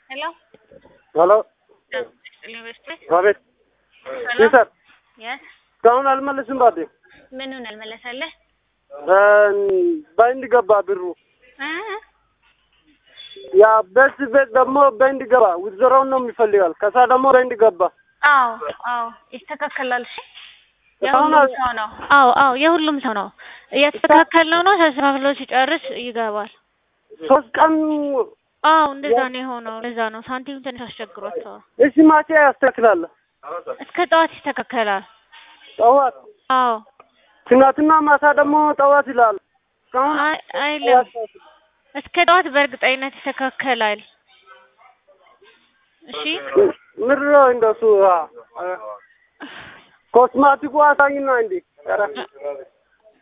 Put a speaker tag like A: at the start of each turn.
A: ሄሎ
B: ሄሎ
A: ዩኒቨርሲቲ
B: አቤት
A: ሰላም
B: ይሰር
A: የስ
B: እስካሁን አልመለስም ባዴ
A: ምኑን አልመለሰልህ
B: በእንድ ገባ ብሩ
A: እ
B: ያ ቤት ቤት ደግሞ በእንድ ገባ ውዝረውን ነው የሚፈልጋል ከዛ ደግሞ በእንድ ገባ
A: አዎ አዎ ይስተካከላል እሺ
B: እስካሁን
A: የሁሉም
B: አል-
A: ሰው ነው አዎ አዎ የሁሉም ሰው ነው እያስተካከልነው ነው ተስተካክሎ ሲጨርስ ይገባል
B: ሶስት ቀን
A: አዎ እንደዛ ነው የሆነው እንደዛ ነው ሳንቲም ትንሽ አስቸግሯቸዋል
B: እሺ ማቼ ያስተካክላል
A: እስከ ጠዋት ይስተካከላል
B: ጠዋት
A: አዎ
B: ትናንትና ማታ ደግሞ ጠዋት ይላል እስካሁን
A: አይ አይልም እስከ ጠዋት በእርግጠኝነት ይስተካከላል እሺ
B: ምድረ እንደሱ ኮስማቲኩ አሳኝና እንዲ ኧረ